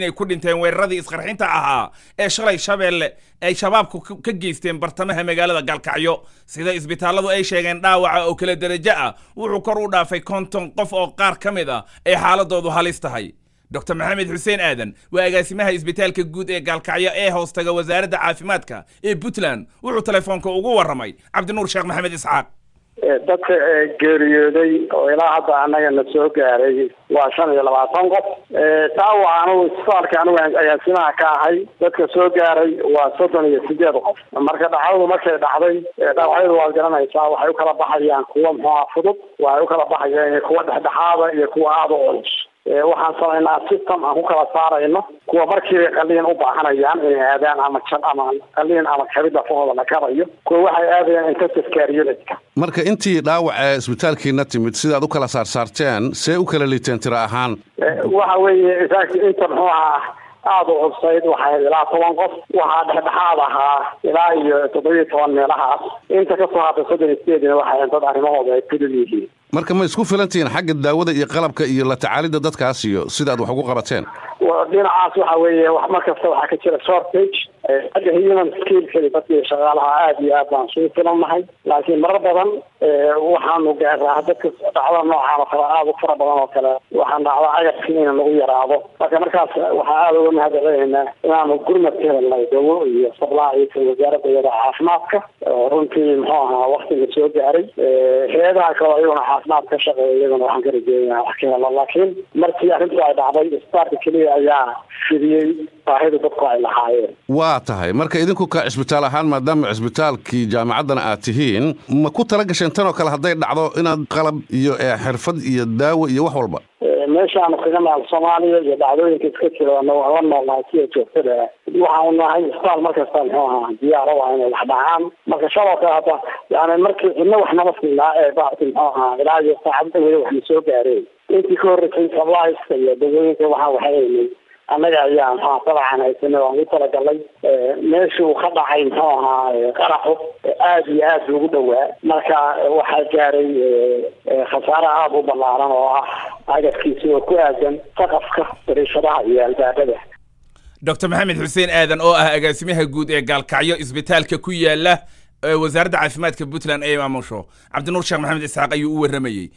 inay ku dhinteen weeraradii isqarxinta ahaa ee shalay shabeelle ay shabaabku ka geysteen bartamaha magaalada gaalkacyo sida isbitaalladu ay sheegeen dhaawaca oo kala derajo ah wuxuu kor u dhaafay konton qof oo qaar ka mid ah ay xaaladoodu halis tahay doctor maxamed xuseen aadan waa agaasimaha isbitaalka guud ee gaalkacyo ee hoostaga wasaaradda caafimaadka ee puntland wuxuu telefoonka ugu warramay cabdinuur sheekh maxamed isxaaq dadka geeriyooday oo ilaa hadda annagana soo gaaray waa shan iyo labaatan qof dhaawac anugu isbitaalka anigu agaasimaha ka ahay dadka soo gaaray waa soddon iyo sideed qof marka dhacdadu markay dhacday dhaawacyadu waad garanaysaa waxay u kala baxayaan kuwa muxuuha fudud waxay u kala baxayaan kuwa dhexdhexaada iyo kuwa aada u culus waxaan samaynaa system aan ku kala saarayno kuwa markiiba qaliin u baahanayaan inay aadaan ama jab ama qaliin ama kabida fahooda la kabayo kuwa waxay aadayaan intensive care unitka marka intii dhaawaca isbitaalkiina timid sidaad u kala saarsaarteen see u kala liiteen tiro ahaan waxa weeye inta muxuu ahaa aada u cubsayd waxay ilaa toban qof waxaa dhexdhexaad ahaa ilaa iyo toddobiyo toban meelahaas inta kasoo hadda soddon iyo sideedina waxay dad arrimahooda ay kudul yihiin marka ma isku filantihiin xagga daawada iyo qalabka iyo la tacaalidda dadkaas iyo sidaad wax ugu qabateen dhinacaas waxa weeye mar kasta waxaa ka jira shortage xagga human skillkadi dadkii shaqaalaha aada iyo aad baan isugu filannahay laakiin marar badan waxaanu gaaraa dadka dhacda noocaan oo kale aada u fara badan oo kale waxaan dhacda agabkii in lagu yaraado marka markaas waxaa aada uga mahadcelinaynaa inaanu gurmad ka helnay dawo iyo sablaaciisa wasaaradda iyada caafimaadka oo runtii muxuu ahaa waktiga soo gaaray hay-adaha kale iyaguna caafimaad ka shaqeeya iyaguna waxaan ka rajeeyaa wax ka helo laakiin markii arrintu ay dhacday isbitaalka keliya ayaa fidiyey baahida dadku ay lahaayeen waa tahay marka idinku ka cisbitaal ahaan maadaama cisbitaalkii jaamacaddana aad tihiin ma ku tala gasheen tan oo kale hadday dhacdo inaad qalab iyo xirfad iyo daawo iyo wax walba meeshaanu kaga nool soomaaliya iyo dhacdooyinka iska jira la noolnahay sida joogtada waxaanu nahay isbitaal markasta muxuu ahaa diyaaro waa inay wax dhacaan marka shaloo kale hadda yani markii cidna wax nama siinaa ee baarti muxuu ahaa ilaa iyo saacad dhaweeye waxna soo gaareen intii ka horreysay sablaiska iyo dawooyinka waxaa waxaynay annaga ayaa muxuha dabcan haysanay waan ugu talagalay meeshii uu ka dhacay muxuu ahaa qaraxu aada iyo aad ugu dhowaa marka waxaa gaaray khasaare aada u ballaaran oo ah agabkiisi oo ku aadan saqafka dariishadaha iyo albaabada doctor maxamed xuseen aadan oo ah agaasimaha guud ee gaalkacyo isbitaalka ku yaala wasaaradda caafimaadka puntland ee maamusho cabdinuur sheekh maxamed isxaaq ayuu u warramayey